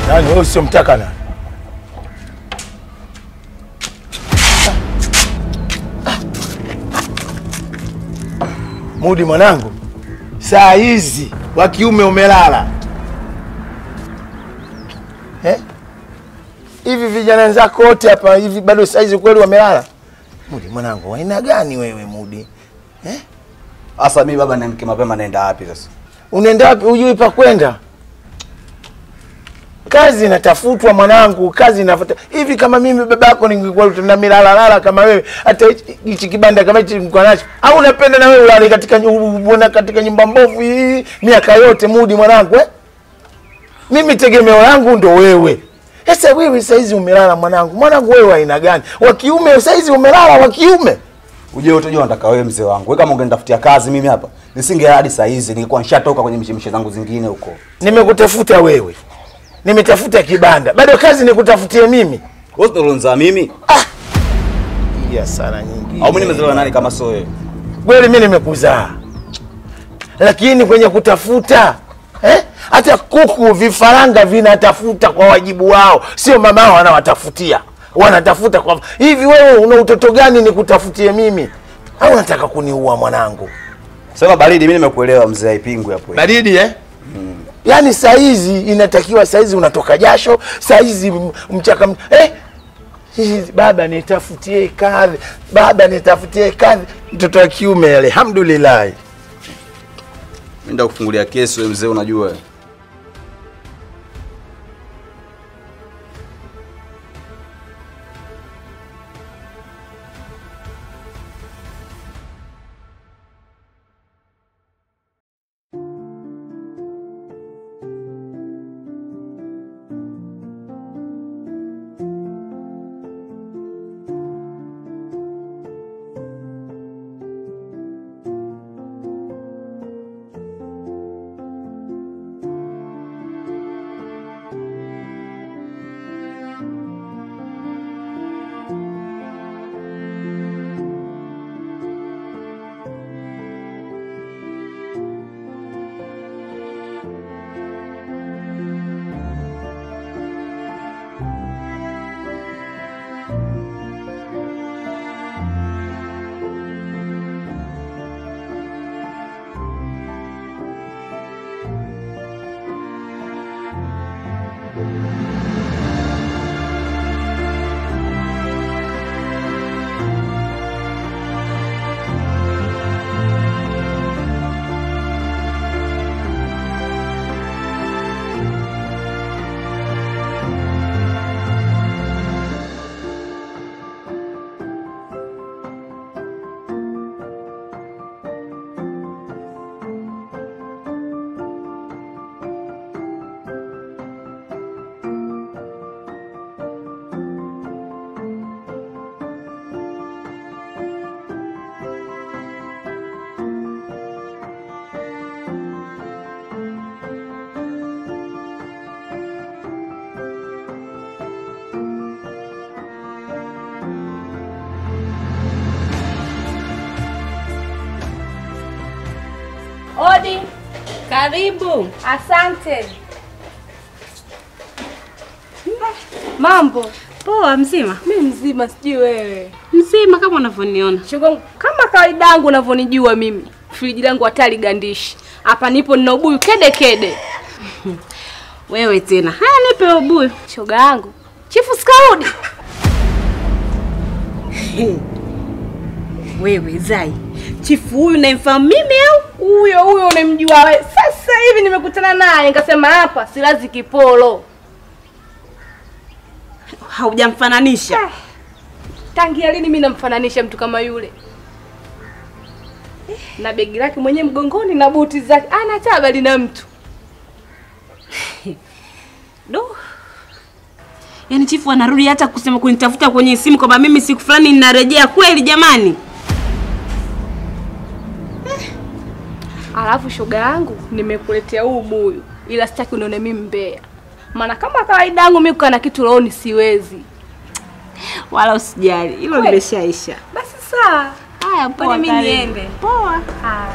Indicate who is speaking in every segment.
Speaker 1: Nani wewe usiomtaka nani? Mudi mwanangu, saa hizi wa kiume umelala eh? Hivi vijana wenzako wote hapa hivi bado saa hizi kweli wamelala? Mudi mwanangu, aina gani wewe Mudi eh?
Speaker 2: Sasa mimi baba niamke mapema naenda wapi sasa?
Speaker 1: Unaenda wapi? Hujui pa kwenda? Kazi inatafutwa mwanangu, kazi inafuta. Hivi kama mimi babako ningekuwa na milalalala kama wewe, hata hichi- hichi kibanda kama hichi nilikuwa nacho, au unapenda na wewe ulale katika nyu- uone katika nyumba mbovu hii miaka yote Mudi mwanangu eh? Mimi tegemeo langu ndo wewe. Sasa wewe saizi umelala mwanangu, mwanangu wewe wa aina gani? Wa kiume saizi umelala wa kiume?
Speaker 2: Uje utojua nataka wewe mzee wangu. Wewe kama ungenitafutia kazi mimi hapa, nisinge hadi saa hizi nilikuwa nishatoka kwenye mishemishe zangu zingine huko.
Speaker 1: Nimekutafuta wewe, nimetafuta kibanda, bado kazi nikutafutie mimi?
Speaker 2: Wewe unalonza mimi?
Speaker 1: ya sana nyingi.
Speaker 2: Au mimi nimezaliwa nani kama sio wewe?
Speaker 1: Kweli mimi nimekuzaa, lakini kwenye kutafuta eh? hata kuku vifaranga vinatafuta kwa wajibu wao, sio mama wao wanawatafutia, wanatafuta kwa hivi. Wewe una utoto gani nikutafutie mimi, au unataka kuniua mwanangu?
Speaker 2: Sema baridi, mimi nimekuelewa mzee, haipingwi hapo.
Speaker 1: Baridi eh? Yaani saa hizi inatakiwa saa hizi unatoka jasho, saa hizi m- mchaka m- eh? Hizi, Baba nitafutie kazi, baba nitafutie kazi. Mtoto wa kiume alhamdulillah.
Speaker 2: Mimi ndio kufungulia kesi wewe mzee, unajua.
Speaker 3: Odi.
Speaker 4: Karibu.
Speaker 3: Asante. Mambo
Speaker 4: Poa, mzima?
Speaker 3: mi mzima, sijui wewe.
Speaker 4: Mzima kama unavyoniona.
Speaker 3: Shoga, kama kawaida yangu unavyonijua mimi, friji langu hatari gandishi. Hapa nipo nina ubuyu kede kede.
Speaker 4: Wewe tena. Haya, nipe ubuyu.
Speaker 3: Shoga yangu chifu sikarudi.
Speaker 4: Wewe Zai, chifu huyu naimfahamu mimi au?
Speaker 3: Huyo huyo unamjua wewe. Sasa hivi nimekutana naye nikasema hapa silazi kipolo.
Speaker 4: Haujamfananisha.
Speaker 3: Tangia lini mimi namfananisha mtu kama yule? Na begi lake mwenyewe mgongoni na buti zake. Ana tabali na mtu.
Speaker 4: Do. Yaani chifu anarudi hata kusema kunitafuta kwenye simu kwamba mimi siku fulani ninarejea kweli jamani.
Speaker 3: Alafu shoga yangu nimekuletea huu buyu, ila sitaki unione mimi mbea, maana kama kawaida yangu mimi kukaa na kitu rohoni siwezi.
Speaker 4: Wala usijali. Hilo
Speaker 3: We.
Speaker 4: limeshaisha.
Speaker 3: Basi saa
Speaker 4: Haya, poa.
Speaker 3: Kwani mimi
Speaker 4: karibu.
Speaker 3: niende?
Speaker 4: Poa.
Speaker 3: haya.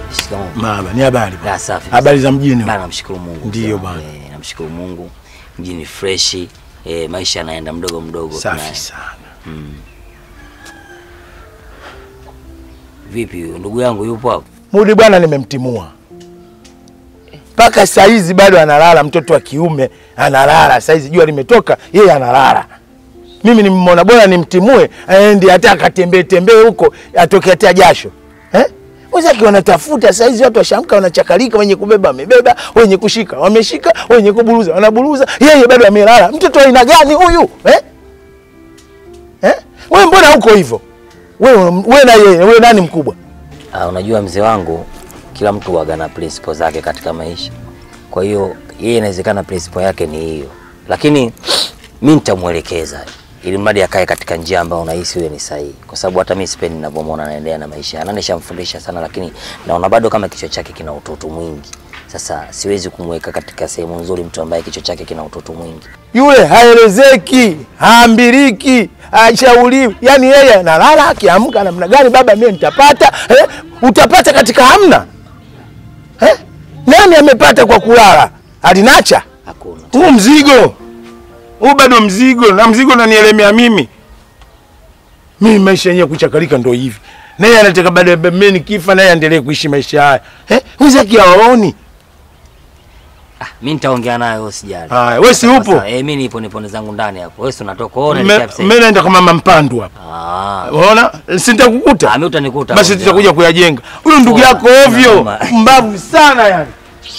Speaker 5: Shikamoo.
Speaker 1: Mama, ni habari bwana.
Speaker 5: La, safi.
Speaker 1: Habari za mjini.
Speaker 5: Bana, namshukuru Mungu.
Speaker 1: Ndiyo
Speaker 5: Sawa.
Speaker 1: bana.
Speaker 5: Eh, namshukuru Mungu. Mjini fresh. Eh, maisha yanaenda mdogo mdogo.
Speaker 1: Safi
Speaker 5: Tuna-
Speaker 1: sana.
Speaker 5: Vipi huyo ndugu yangu yupo hapo?
Speaker 1: Mudi bwana nimemtimua. Mpaka saa hizi bado analala, mtoto wa kiume analala. Saa hizi jua limetoka, yeye analala. Mimi nimemwona bora nimtimue, aende hata akatembee tembee huko, atoke hata jasho. Eh? Wenzake wanatafuta saa hizi watu washamka wanachakalika, wenye kubeba wamebeba, wenye kushika wameshika, wenye kuburuza wanaburuza, yeye bado amelala. Mtoto wa aina gani huyu? Eh? Eh? Wewe mbona huko hivyo? Wewe wewe na yeye, wewe nani mkubwa?
Speaker 5: Ah, unajua mzee wangu kila mtu waga na principle zake katika maisha. Kwa hiyo yeye inawezekana principle yake ni hiyo. Lakini mimi nitamwelekeza ili mradi akae katika njia ambayo unahisi wewe ni sahihi. Kwa sababu hata mimi sipendi ninavyomwona anaendelea na maisha. yake. Na nishamfundisha sana lakini naona bado kama kichwa chake kina utoto mwingi. Sasa siwezi kumweka katika sehemu nzuri mtu ambaye kichwa chake kina utoto mwingi.
Speaker 1: yule haelezeki, haambiriki, hashauriwi. Yaani yeye analala, akiamka namna gani, baba mimi nitapata eh? Utapata katika hamna eh? Nani amepata kwa kulala? Alinacha
Speaker 5: Hakuna.
Speaker 1: huu mzigo huu, bado mzigo na mzigo unanielemea mimi. Mimi maisha yenyewe kuchakalika ndo hivi, naye anataka baada ya mimi nikifa, naye aendelee kuishi maisha haya eh? Wenzake hawaoni.
Speaker 5: Ah, mimi nitaongea naye wewe usijali.
Speaker 1: Haya, wewe si upo?
Speaker 5: Sasa, eh, mimi nipo nipo zangu ndani hapo. Wewe si unatoka wewe
Speaker 1: Me-
Speaker 5: unaelekea sasa.
Speaker 1: Mimi naenda kwa mama Mpandu hapa.
Speaker 5: Ah.
Speaker 1: Unaona? Si nitakukuta.
Speaker 5: Ah, mimi utanikuta.
Speaker 1: Basi
Speaker 5: mzee
Speaker 1: tutakuja
Speaker 5: wangu.
Speaker 1: kuyajenga. Huyu ndugu
Speaker 5: Poa.
Speaker 1: yako ovyo,
Speaker 5: Naoma.
Speaker 1: mbavu sana yani.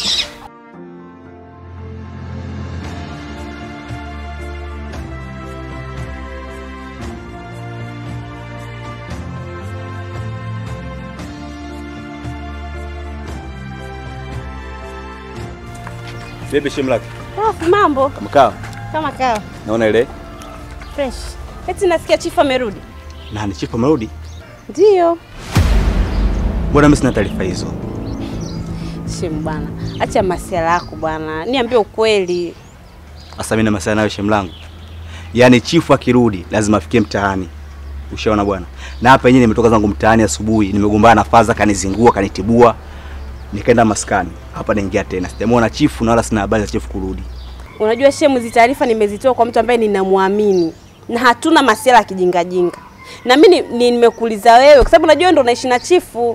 Speaker 2: Vipi shimlaki?
Speaker 4: Ah, mambo
Speaker 2: Mkaa.
Speaker 4: kama kawa
Speaker 2: Naona ile
Speaker 4: fresh. Eti nasikia chifu amerudi.
Speaker 2: nani chifu amerudi?
Speaker 4: Ndio.
Speaker 2: Mbona mimi sina taarifa hizo?
Speaker 4: Shem bwana, acha masiala yako bwana, niambie ukweli.
Speaker 2: Sasa mimi na masala nayo shemlangu. Yaani chifu akirudi lazima afikie mtaani. Ushaona bwana. Na hapa yenyewe nimetoka zangu mtaani asubuhi, nimegombana na Faza kanizingua, kanitibua. Nikaenda maskani. Hapa naingia tena. Sijamwona chifu na wala sina habari za chifu kurudi.
Speaker 4: Unajua Shemu, hizi taarifa nimezitoa kwa mtu ambaye ninamwamini na hatuna masiala ya kijingajinga, na mimi ni- ni- nimekuuliza wewe kwa sababu najua wewe ndo unaishi na chifu.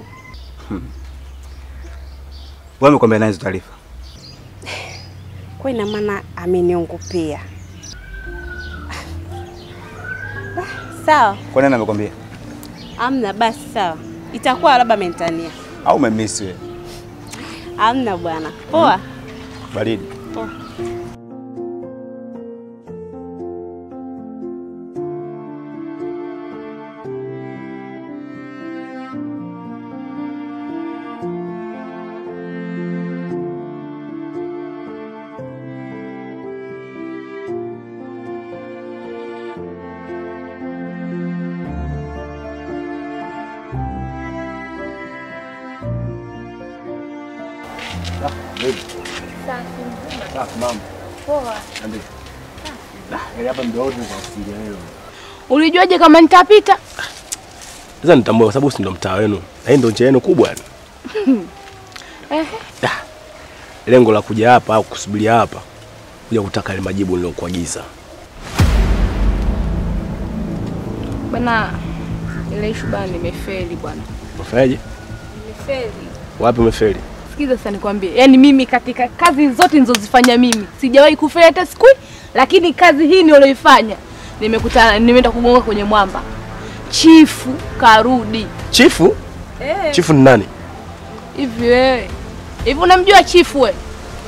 Speaker 2: Wewe umekwambia nani hizo taarifa?
Speaker 4: Kwa ina maana ameniongopea. Ah, Sawa,
Speaker 2: Kwa nini amekwambia?
Speaker 4: amna basi, sawa, itakuwa labda amenitania.
Speaker 2: Au umemisi wewe?
Speaker 4: Amna bwana, poa.
Speaker 2: Baridi.
Speaker 4: Poa.
Speaker 3: Ulijuaje kama nitapita?
Speaker 6: Sasa nitambua kwa sababu si ndo mtaa wenu na hii ndo njia yenu kubwa yani. Da. Lengo la kuja hapa au kusubiria hapa kuja kutaka ile majibu nilokuagiza.
Speaker 3: Bwana, ile ishu bana, nimefeli bwana,
Speaker 6: Umefanyaje?
Speaker 3: nimefeli.
Speaker 6: Wapi umefeli?
Speaker 3: Sikiza sasa nikwambie, yaani mimi katika kazi zote nilizozifanya mimi sijawahi kufeli hata siku, lakini kazi hii niliyoifanya nimekutana, nimeenda kugonga kwenye mwamba. Chifu karudi.
Speaker 6: Chifu?
Speaker 3: Eh,
Speaker 6: Chifu ni nani?
Speaker 3: hivi wewe hivi unamjua chifu we?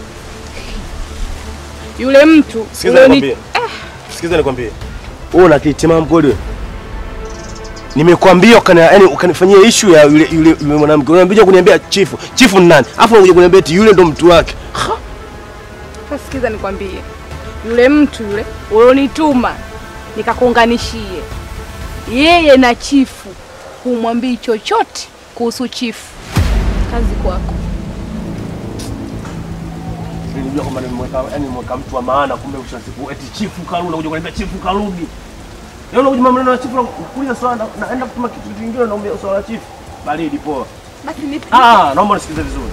Speaker 3: Yule mtu
Speaker 6: Sikiza
Speaker 3: ulioni-
Speaker 6: nikwambie. Sikiza nikwambie. Wewe una kitimamu kweli wewe? Nimekwambia ukana yani ukanifanyia issue ya yule yule, yule mwanamke. Unaambia kuniambia chifu. Chifu ni nani? Alafu unakuja kuniambia eti yule ndo mtu wake.
Speaker 3: Sasa sikiza nikwambie, yule mtu yule ulionituma nikakuunganishie yeye na chifu, humwambii chochote kuhusu chifu. Kazi kwako.
Speaker 6: Nilijua kwamba nimeweka yani nimeweka mtu wa maana kumbe ushasiku eti chifu karudi unakuja kuniambia chifu karudi. Leo unakuja maneno ya chifu kuuliza swala na- naenda kutuma kitu kingine naomba swala la chifu. Baridi poa.
Speaker 3: Basi nipe.
Speaker 6: Ah, naomba nisikilize vizuri.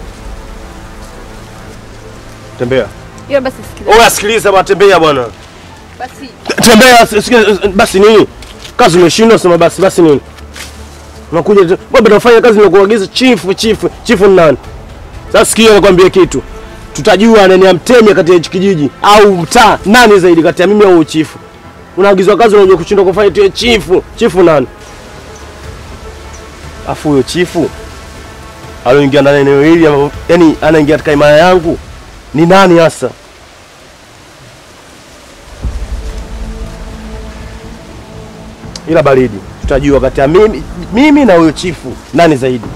Speaker 6: Tembea.
Speaker 3: Hiyo basi sikiliza.
Speaker 6: Oya, sikiliza bwana, tembea bwana.
Speaker 3: Basi
Speaker 6: Tembea, sikia, basi nini? Kazi umeshindwa, sema basi, basi nini? Unakuja tu, wewe unafanya kazi na kuagiza chifu, chifu, chifu ni nani? Sasa sikia nakwambia kitu. Tutajua nani amtenya kati ya hichi kijiji au mtaa nani zaidi kati ya mimi au chifu. Unaagizwa kazi unakuja kushindwa kufanya tu chifu. Chifu nani? Afu huyo chifu aloingia ndani ya eneo hili ama- yaani anaingia katika imaya yangu ni nani hasa? ila baridi tutajua kati ya mimi, mimi na huyo chifu nani zaidi.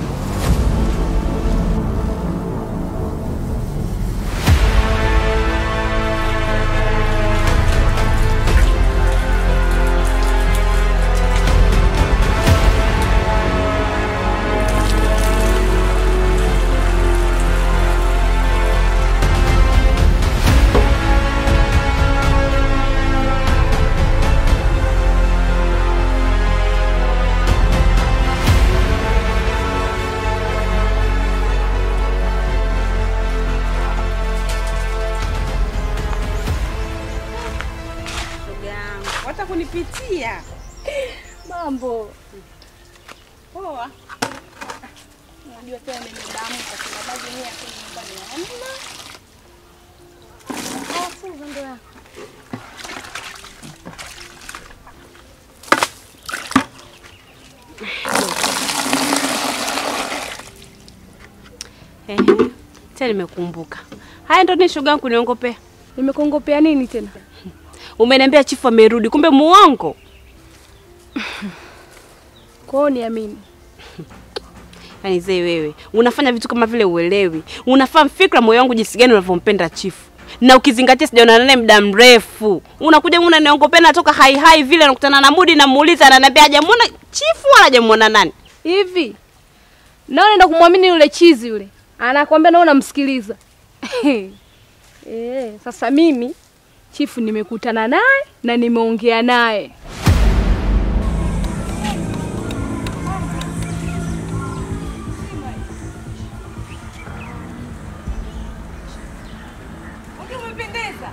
Speaker 4: Shoga yangu, hata kunipitia.
Speaker 3: mambo.
Speaker 4: Poa.
Speaker 3: Unajua tena nimedamka kwa sababu mimi hapo nyumbani hamna. Ah, funga ndo yako.
Speaker 4: Ehe. Tena nimekumbuka. Haya ndo ni shoga yangu kuniongopea.
Speaker 3: Nimekongopea nini tena?
Speaker 4: Umeniambia chifu amerudi, kumbe muongo.
Speaker 3: Kwao niamini.
Speaker 4: Yaani zee wewe, unafanya vitu kama vile uelewi. Unafahamu fikra moyo wangu jinsi gani unavyompenda chifu. Na ukizingatia sijaonana naye muda mrefu. Unakuja unaniongopea natoka hai hai vile nakutana na Mudi namuuliza ananiambia hajamuona chifu wala hajamuona nani.
Speaker 3: Hivi nao naenda kumwamini yule chizi yule, anakwambia nao namsikiliza. Eh, sasa mimi chifu nimekutana naye na nimeongea naye.
Speaker 4: Umependeza.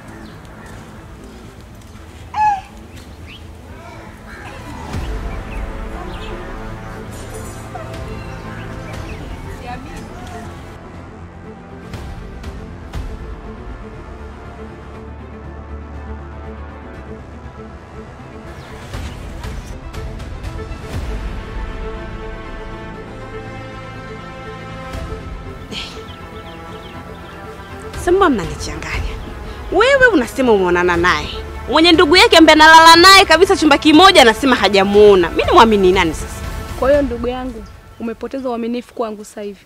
Speaker 4: Sema mnanichanganya. Wewe unasema umeonana naye, mwenye ndugu yake ambaye analala naye kabisa chumba kimoja anasema hajamuona. Mimi nimwamini nani sasa?
Speaker 3: Kwa hiyo ndugu yangu, umepoteza uaminifu kwangu sasa hivi.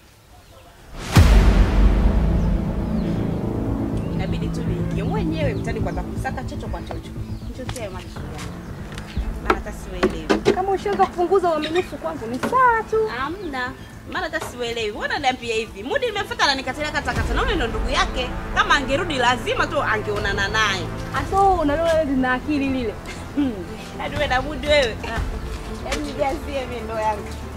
Speaker 4: Inabidi tu niingie mwenyewe mtani kwanza kusaka chocho kwa chocho. Nichochee macho yangu. Maana hata sielewi.
Speaker 3: Kama ushaanza kupunguza uaminifu kwangu ni sawa tu.
Speaker 4: Hamna. Maana hata sielewi. Mbona niambia hivi? Mudi nimefuata na nikatilia kata kata. Na yule ndo ndugu yake. Kama angerudi lazima tu angeonana naye.
Speaker 3: Aso unaliona lina akili lile.
Speaker 4: Hadi wewe na Mudi wewe. Yaani nijazie mimi ndo yangu.